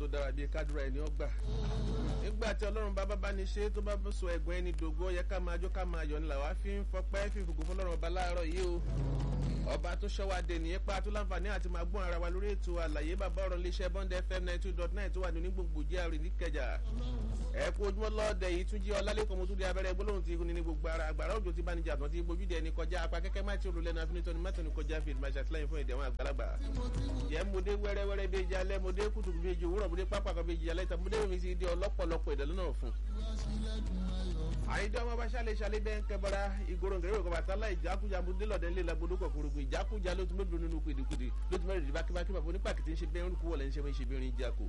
tó dára bíi kádùrà ẹni ọgbà nígbà tí ọlọ́run bá bá ní ṣe tó bá sọ ẹ̀gbọ́n ẹni dògo yẹ ká máa jó ká máa yọ̀ nílà wá fi ń fọpẹ́ fífògùn fọlọ́run ọba láàárọ̀ yìí o ọba tó ṣọwádé nìyẹn pa tó láǹfààní àti máa gbọ́n ara wa lórí ètò àlàyé bàbá ọ̀rọ̀ iléeṣẹ́ bond fm ninety two dot nine tó wà ní onígbòǹgbò jr níkẹjà ẹ kú ojúmọ́ lọ́ọ̀dẹ yìí tún jí ọlálẹ́kọ̀ọ́ mo tún di abẹ́rẹ́ gbólóhùn ti ní gbogbo ara àgbàrá òjò ti bá níjà tán ti gbójúde ẹni kọjá apá kẹ́kẹ́ má ti olùlẹ́nu afinitọ́ni mẹ́tọ́ni kọjá fi ìdìmọ̀ àṣàtìlẹ́yìn fún ìdẹ̀wọ̀n àgbàlagbà jẹ́ mo dé wẹ́rẹ́wẹ́rẹ́ bíi jalẹ́ mo dé kùtùkù bíi ju òwúrọ̀ mo dé pápá kan bíi jalẹ́ tán mo dé mi sì di ọlọ́pọ̀lọpọ̀ ìdẹ̀lẹ́ náà fún. àyíjọ́ ọmọ bá ṣàlẹ̀ ṣàlẹ̀ bẹ́ẹ̀ ń kẹbọra ìgboro nkẹrẹ òkè bàtà láì jákújà mo dé lọ́dẹ ńlẹ̀ lagbodò kọ̀kọ̀rọ̀gbọ̀ ìjákújà ló tún mẹ́bìrún nínú kùdìkùdì ló tún mẹ́rin bákíbákí bàbá onípàkìtì ń ṣe bẹ́ẹ̀ ń kú wọlé ń ṣe bẹ́ẹ̀ ń ṣe bẹ́ẹ̀ ń jákò.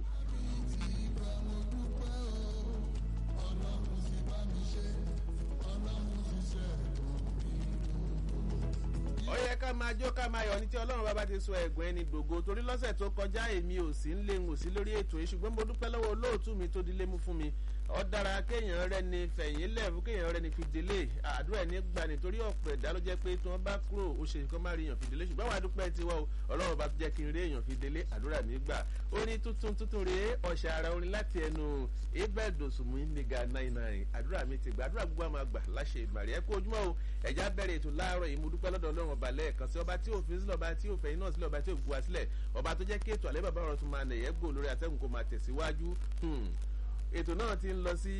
ó yẹ ká máa jó ká máa yọ ní tí ọlọ́run bàbá ti sọ ẹ̀gbọ́n ẹni dògo torí lọ́sẹ̀ tó kọjá èmi ò sí ń lé ń ò sí lórí ètò yìí ṣùgbọ́n mo dúpẹ́ lọ́wọ́ olóòtú mi tó dilé mú fún mi ọ dára kéèyàn rẹ ni fẹ̀yìn lẹ́ẹ̀fù kéèyàn rẹ ni fi délé àdúrà ẹni gbà nítorí ọ̀pọ̀ ẹ̀dá ló jẹ́ pé tí wọ́n bá kúrò ó ṣe kọ́ máa rí èèyàn fi délé ṣùgbọ́n wàá dúpẹ́ tiwọ́ o ọlọ́run bá jẹ́ kí n rí èèyàn fi délé àdúrà mi gbà ó ní tuntun tuntun rèé ọ̀ṣẹ̀ ara orin láti ẹnu ibẹ̀dọ̀sùnmù níga náírà náírà àdúrà mi ti gbà àdúrà gbogbo àmọ́ àgbà láṣẹ ìmàrí ẹ kú ojúmọ́ o ẹ̀já bẹ̀rẹ̀ ètò láàárọ̀ yìí mo dúpẹ́ lọ́dọ̀ ọlọ́run ọba lẹ́ẹ̀kan sí ọba tí òfin sílẹ̀ ọba tí òfin náà sílẹ̀ ọba tí òfin wa sílẹ̀ ọba tó jẹ́ kí ètò àlẹ́ bàbá ọ̀rọ̀ tún máa nẹ̀yẹ́ gbò lórí atẹ́gùn kó máa tẹ̀síwájú ètò náà ti ń lọ sí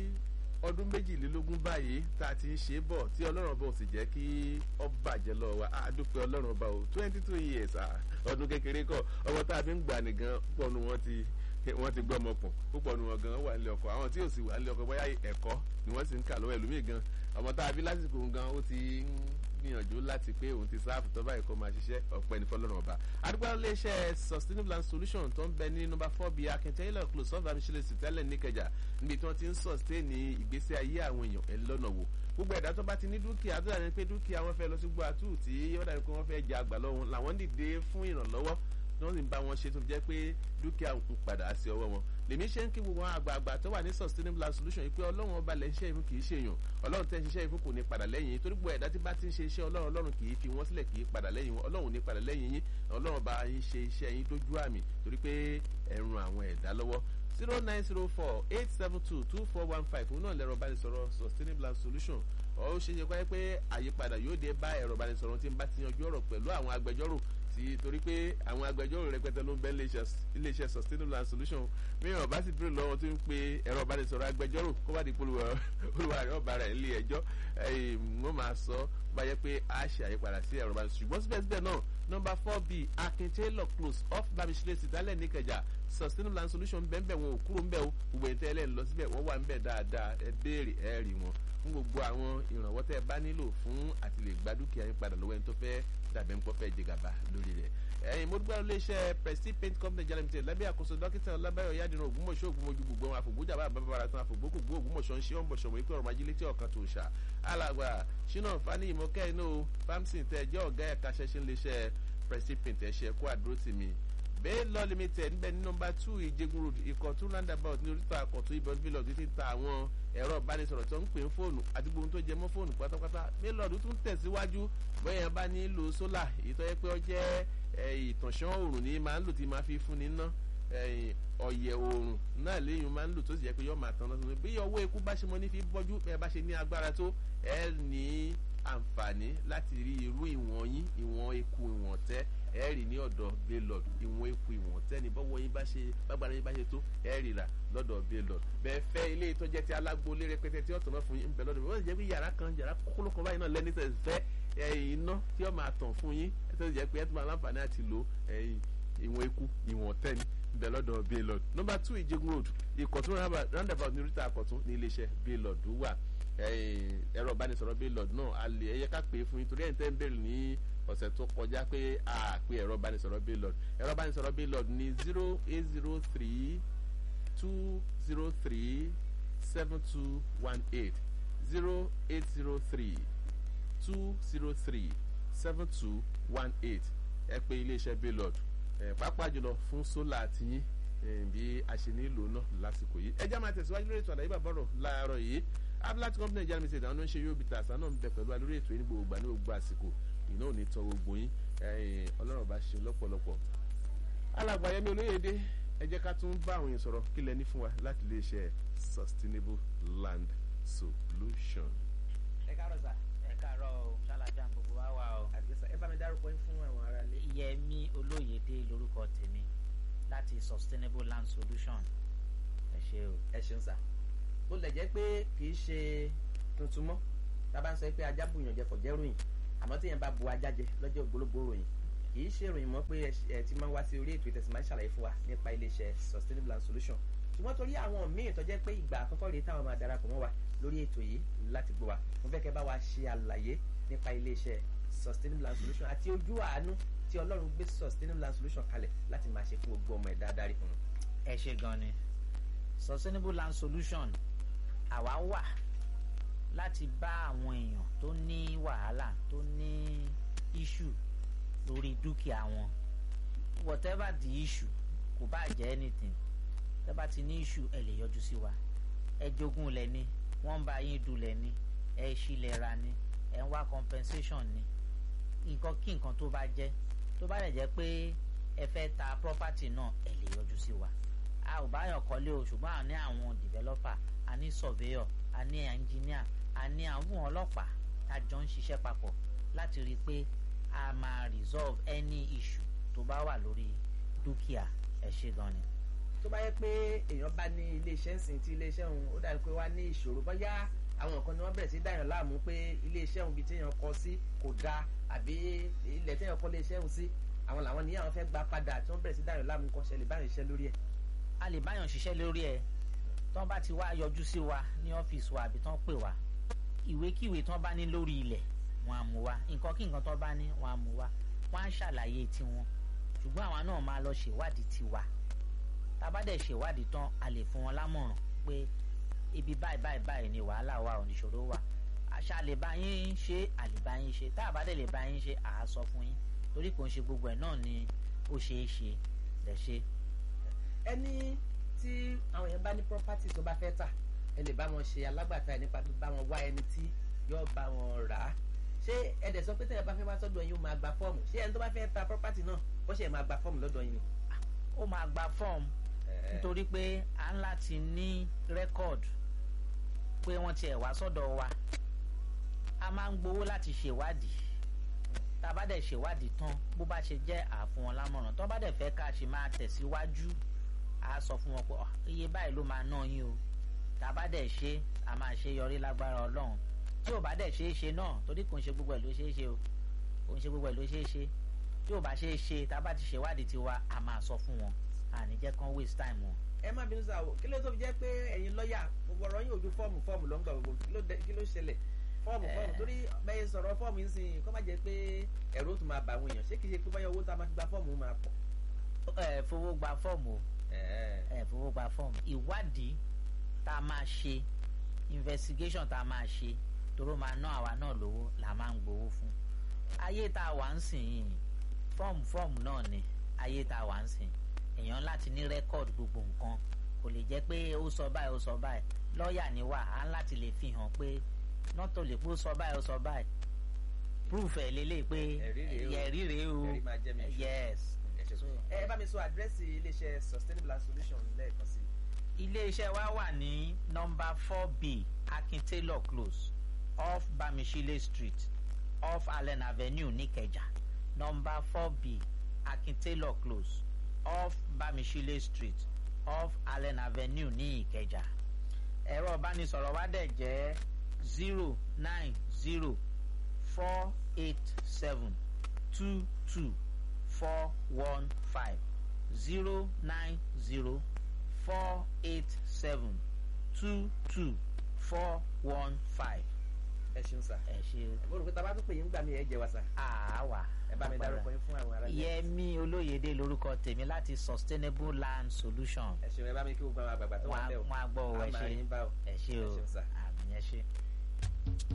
ọdún méjìlélógún báyìí tá a ti ń ṣe bọ̀ tí ọlọ́run ọba ò sì jẹ́ kí ọ bàjẹ́ lọ wa àdúpẹ́ ọlọ́run ọba o twenty two years ọdún kékeré kọ ọmọ tá a fi ń gbà nìgan pọ̀ nu wọn ti wọ́n ti gbọ́ ọmọkùn púpọ̀ nu wọn gan wà nílé ọkọ̀ àwọn tí ò sì wà nílé ọkọ̀ bóyá ẹ̀kọ́ ni wọ́n sì ń kà lọ́wọ́ ẹlòmíì gan ọmọ tá a bí lásìkò gan ó ti ń gbìyànjú láti pé òun ti sáàfù tó báyìí kó máa ṣiṣẹ́ ọ̀pẹ ní fọlọ́run ọba. àdúgbò iléeṣẹ́ sustainable land solution tó ń bẹ ní nọmba four bíi akíntẹ́yìnlẹ̀ close of amíṣẹ́lẹ̀sì tẹ́lẹ̀ níkẹjà níbi tí wọ́n ti ń sustain ní ìgbésí ayé àwọn èèyàn ẹ̀ lọ́nà wò gbogbo ẹ̀dá tó bá ti ní dúkìá tó dàbí pé dúkìá wọn fẹ́ lọ sí gbọ́ àtúù tí ó dàbí pé wọ́n fẹ́ jẹ àgbà lọ́wọ́ làwọn dìde fún ìrànlọ́wọ́ tí wọ́n sì ń bá wọn ṣe tó jẹ́ pé dúkìá ń padà sí ọwọ́ wọn lèmi ṣe ń kí gbogbo àwọn àgbààgbà tó wà ní sustainable land solution yìí pé ọlọ́run ọba lẹ́ ń ṣiṣẹ́ ìfún kì í ṣe èèyàn ọlọ́run tẹ́ ń ṣiṣẹ́ ìfún kò ní padà lẹ́yìn yín torí gbogbo ẹ̀dá tí bá ti ń ṣe iṣẹ́ ọlọ́run ọlọ́run kì í fi wọ́n sílẹ̀ kì í padà lẹ́yìn wọn ọlọ́run ní padà lẹ́yìn yín ọlọ́run bá yín ṣe iṣẹ́ yín dójú àmì torí pé ẹ̀rùn àwọn ẹ̀dá lọ́wọ́ zero nine zero four eight seven two two four one five òun náà lẹ́rọ ìbánisọ̀rọ̀ sustainable land solution ó ṣe é ṣe pé àyípadà yóò dé bá ẹ̀rọ ìbánisọ̀rọ̀ tí ń bá ti yanjú ọ̀rọ̀ pẹ̀lú àwọn agbẹjọ́rò tí torí pé àwọn agbẹjọ́rò rẹpẹtẹ ló ń bẹ iléeṣẹ́ sustainable and solution mìíràn bá sì dúró lọ́wọ́ tó ń pe ẹ̀rọ ìbánisọ̀rọ̀ agbẹjọ́rò kó bá di polówó olúwa rẹ̀ ọba rẹ̀ ilé ẹjọ́ wọ́n máa sọ bá yẹ pé a ṣe àyípadà sí ẹ̀rọ ìbánisọ̀rọ̀ ṣùgbọ́n síbẹ̀síbẹ̀ náà nọmba four b akin taylor close off bamisile sitálẹ̀ níkẹjà sustainable and solution bẹ́ẹ̀ wọn ò kúrò ń bẹ̀ o gbogbo ẹ̀ tẹ́lẹ̀ ń lọ síbẹ̀ wọ́n wà ń bẹ̀ dáadáa ẹ béèrè ẹ rí wọn fún gbogbo àwọn ìrànwọ́ tẹ́ ẹ bá nílò fún àti lè gba dúkìá yín padà lọ́wọ́ ẹni tó fẹ́ dàbẹ̀ ńpọ́ fẹ́ jẹ gàba lórí rẹ̀. ẹ̀yin mo dúpẹ́ iléeṣẹ́ prestige paint company jalè mìtẹ́ lábẹ́ àkóso dókítà ọlábáyọ̀ yádìrún ògbómọ̀ṣọ́ ògbómọ̀jú gbogbo àwọn àfògbójà bá bàbá ara tán àfògbókògbó ògbómọ̀ṣọ́ ń ṣe wọ́n bọ̀ṣọ̀ wọ́n pé ọ̀rọ̀ májí létí ọ̀kan tó ṣà. alàgbà ṣínà fani ìmọ̀kẹ́ inú famson tẹ jẹ́ ọ̀gá ẹ̀ka ṣẹ́ṣẹ́ iléeṣẹ́ prestige paint ẹ̀ṣẹ̀ kó àdúró tì mí bẹ́ẹ̀ lọ limited níbẹ̀ ní nọmba two ìjẹgun road ìkọ̀tún roundabout ní oríta àkọ̀tún ibẹ̀ bílọ̀ títí ta àwọn ẹ̀rọ ìbánisọ̀rọ̀ tó ń pè ń fóònù àdúgbò tó jẹ mọ́ fóònù pátápátá mílọ̀dù tún tẹ̀síwájú bóyá bá nílò sólà èyí tó yẹ pé ó jẹ́ ìtànṣán òòrùn ní máa ń lò tí máa fi fún ni ná ọ̀yẹ̀ òòrùn náà léyìn máa ń lò tó sì yẹ pé yọ máa tán lọ́sọ̀rọ̀ bí ọwọ́ eku bá ṣe mọ́ ní fi bọ́jú ẹ bá ṣe ní agbára tó ẹ ní àǹfààní láti rí irú ìwọ̀n yín ìwọ̀n eku ìwọ̀n tẹ́ ẹ rí ní ọ̀dọ̀ baylord ìwọ̀n eku ìwọ̀n tẹ́ni bọ́wọ́ yín bá ṣe bágbára yín bá ṣe tó ẹ rí rà lọ́dọ̀ baylord bẹ́ẹ̀ fẹ́ ilé ìtọ́jẹ́ tí alágbólé rẹpẹtẹ tí ọ̀tọ̀ náà fún yín ń bẹ lọ́dọ̀ bí wọ́n ti jẹ́ pé yàrá kan yàrá kókóló kan báyìí náà lẹ́ni tẹ̀ fẹ́ iná tí ó máa tàn fún yín ẹ tó jẹ́ pé ẹ tó máa láǹfààní àti lò ìwọ̀n eku ìwọ̀n tẹ́ni ń bẹ lọ́dọ̀ baylord number two ìjẹgun road ìkọ̀tún roundabout ní oríta àkọ̀tún ní iléeṣẹ́ baylord wà ẹ̀rọ ìbánisọ̀rọ̀ baylord náà a lè ẹ̀yẹ ká pè é fún yín torí ẹ̀ ń tẹ́ ń bèrè ní ọ̀sẹ̀ tó kọjá pé a pe ẹ̀rọ ìbánisọ̀rọ̀ baylord ẹ̀rọ ìbánisọ̀rọ̀ baylord ní zero eight zero three two zero three seven two one eight zero eight zero three two zero three seven two one eight ẹ pé iléeṣẹ́ baylord ẹ pàápàá jùlọ fún sólà tiyín bí a ṣe nílò náà lásìkò yìí ẹ já máa tẹ̀síwájú lórí ètò àlàyé bàbọ̀rọ̀ láàárọ̀ yìí ablat company ìjà limited àwọn ló ń ṣe yóò bìtà àṣà náà ń bẹ pẹ̀lú wa lórí ètò yìí ní gbogbo ìgbà ní gbogbo àsìkò iná ò ní tọ gbogbo yín ọlọ́run bá ṣe lọ́pọ̀lọpọ̀ alàgbà yẹmi olóyèdè ẹ jẹ́ ká tún bá àwọn èèyàn sọ̀rọ̀ kí lẹ ní fún wa láti lè ṣe sustainable land solution. ẹ káàárọ̀ sà ẹ káàárọ̀ o ṣàlàjà gbogbo wa wà o. àdìsá ẹ bá mi dárúkọ yín fún àwọn ará ilé. Yẹmí Olóyèdé lórúkọ tèmi láti Sustainable Land Solution ẹ ṣé o. ẹ ṣeun sà bó lè jẹ́ pé kì í ṣe tuntun mọ́ tá a bá ń sọ pé ajá bùyàn jẹ fọ̀jẹ́ ròyìn àmọ́ téèyàn bá bu ajá jẹ lọ́jọ́ ògbólógbò ròyìn kì í ṣe ìròyìn mọ́ pé ẹ ti máa ń wá sí orí ètò ìtẹ̀sí máa ń ṣàlàyé fún wa nípa iléeṣẹ́ Sustainable Land Solution ṣùgbọ́n torí àwọn míì tó jẹ́ pé ìgbà àkọ́kọ́ rèé táwọn máa darapọ̀ mọ́ wa lórí ètò yìí láti gbọ́ wa mo fẹ́ kẹ́ bá wa ṣe àlàyé nípa iléeṣẹ́ Sustainable Land Solution àti ojú àánú tí Ọlọ́run gbé Sustainable Land Solution kalẹ̀ láti máa ṣe fún gbogbo ọmọ ẹ̀dá adarí fún un. ẹ ṣé gan ni Sustainable Land Solution àwa wà láti bá àwọn èèyàn tó ní wàhálà tó ní issue lórí dúkìá wọn whatever the issue kò bá jẹ́ anything tẹ́ bá ti ní issue ẹ lè yọjú sí wa ẹ jogún lẹ ní wọ́n ń bá yín dulẹ̀ ní ẹ ṣílẹ̀ ra ní ẹ ń wá compensation ní nǹkan kí nǹkan tó bá jẹ́ tó bá lè jẹ́ pé ẹ fẹ́ ta property náà ẹ lè yọjú sí wa a ò báyọ̀ kọ́lé o ṣùgbọ́n a ní àwọn developer a ní surveyor a ní engineer a ní àwọn ọlọ́pàá tá a jọ ń ṣiṣẹ́ papọ̀ láti rí i pé a máa resolve any issue tó bá wà lórí dúkìá ẹ ṣé gan ni. tó bá yẹ pé èèyàn bá ní iléeṣẹ́ ńsìn tí iléeṣẹ́ òun ó dàbí pé wá ní ìṣòro bóyá àwọn nǹkan ni wọ́n bẹ̀rẹ̀ sí dáyàn láàmú pé iléeṣẹ́ òun bíi téèyàn kọ́ sí kò dáa àbí ilẹ̀ téèyàn kọ́ iléeṣẹ́ òun sí àwọn làwọn ní àwọn fẹ́ gba padà tí wọ́n bẹ̀rẹ̀ sí dáyàn láàmú kọ́ ṣẹlẹ̀ báyìí iṣẹ́ lórí ẹ̀. a lè báyàn ṣiṣẹ́ lórí ẹ̀ tí wọ́n bá ti wá yọjú sí wa ní ọ́fíìsì wa àbí tí wọ́n pè wá ìwékíwé tí wọ́n bá ní lórí ilẹ̀ wọ́n á mú wá nǹkan kí nǹkan tí wọ́n bá ní wọ́n á mú wá wọ́n á ṣàlàyé tiwọn ṣùgbọ́n àwa náà máa lọ ṣèwádìí tiwa tá a bá dẹ̀ ṣèwádìí tán a lè fún wọn lámọ̀ràn pé ibi báyìí báyìí báyìí ni wàhálà wà oníṣòro wà àṣà lè bá yín ṣe àlè bá yín ṣe tá a bá dẹ̀ lè bá yín ṣe à á sọ fún yín torí kò ń ṣe gbogbo ẹ̀ náà ni ó ṣeé ṣe lẹ̀ ṣe. ẹni tí àwọn èèyàn bá ní property tó bá fẹ́ tà ẹ lè bá wọn ṣe alágbàtà ẹ nípa bá wọn wá ẹni tí yóò bá wọn rà á ṣé ẹ dẹ̀ sọ pé tẹ̀yẹ̀ bá fẹ́ wá sọ́dọ̀ yín ó máa gba fọ́ọ̀mù ṣé ẹni tó bá fẹ́ ta property náà ó ṣe máa gba fọ́ọ̀mù lọ́dọ̀ yín ni. ó máa gba fọ́ọ̀mù nítorí pé à ń láti ní rẹ́kọ̀dù pé wọ́n tiẹ̀ wá sọ́dọ̀ wa a máa ń gbowó láti ṣèwádìí tá a bá dẹ̀ ṣèwádìí tán bó bá ṣe jẹ́ àfún wọn lámọ̀ràn tó bá dẹ̀ fẹ́ ká ṣe máa tẹ̀síwájú a sọ fún wọn pé iye báyìí ló máa ná yín o tá a bá dẹ̀ ṣe a máa ṣe yọrí lágbára ọlọ́run tí ò bá dẹ̀ ṣe é ṣe náà torí kò ń ṣe gbogbo ẹ̀ ló ṣe é ṣe o kò ń ṣe gbogbo ẹ̀ ló ṣe é ṣe tí ò bá ṣe é ṣe tá a bá ti ṣèwádìí tiwa a máa sọ fún wọn àní jẹ́ kán waste time wọn. ẹ má bínú sáà o kí ló tó fi jẹ́ pé ẹ̀yin lọ́ọ̀yà gbogbo ọ̀rọ̀ yín ojú fọ́ọ̀mù fọ́ọ̀mù ló ń gbà gbogbo kí ló ṣẹlẹ̀ fọ́ọ̀mù fọ́ọ̀mù torí bẹ́ẹ̀ sọ̀rọ̀ fọ́ọ̀mù yín sìn kó má jẹ́ pé ẹ̀rọ tó máa bà àwọn èèyàn ṣé kìí ṣe pé báyọ̀ owó tá a máa fi gba fọ́ọ̀mù máa pọ̀. ẹ fowó gba fọ́ọ̀mù o ẹ fowó gba fọ́ọ̀mù ìwádìí tá a máa ṣe investigation tá a máa ṣe toró máa ná àwa náà lówó là máa ń gbowó fún ayé tá a wà ń sìn yìí fọ́ọ̀mù fọ́ọ̀mù náà ni ayé tá a wà ń sìn èèyàn láti ní rẹ́kọ̀dù gbogbo nǹkan kò lè jẹ́ pé ó sọ báyìí ó sọ báyìí lọ́ọ̀yà ni wà á láti lè fi hàn pé nọ́tò lè pé ó sọ báyìí ó sọ báyìí proof ẹ̀ lélẹ̀ pé ẹ̀rí rèé o yes. ẹ bá mi sọ àdírẹ́sì iléeṣẹ́ Sustainable Land Solution lẹ́ẹ̀kan sí. iléeṣẹ́ wa wà ní nọ́mbà four b Akin Taylor close off Bamishile street off Allen avenue Nìkẹjà nọ́mbà four b Akin Taylor close off Bamishile street off Allen avenue ní Ìkẹjà ẹ̀rọ ìbánisọ̀rọ̀ wa dẹ̀ jẹ́ zero nine zero four eight seven two two four one five zero nine zero four eight seven two two four one five. ẹ ṣeun sá. ẹ ṣe. mo rò pé tá a bá tún pè yín gbà mí ẹ jẹ wa sá. àwa. ẹ bá mi dárúkọ yín fún àwọn ará ilé. Yẹmí Olóyèdé lorúkọ tèmi láti Sustainable Land Solution. ẹ ṣeun ẹ bá mi kí gbogbo àwọn àgbààgbà tó wà ń bẹ̀ o. wọn á gbọ́ ọ ẹ ṣe àmà yín bá o. ẹ ṣe o ẹ ṣeun sá. àmì ẹ ṣe.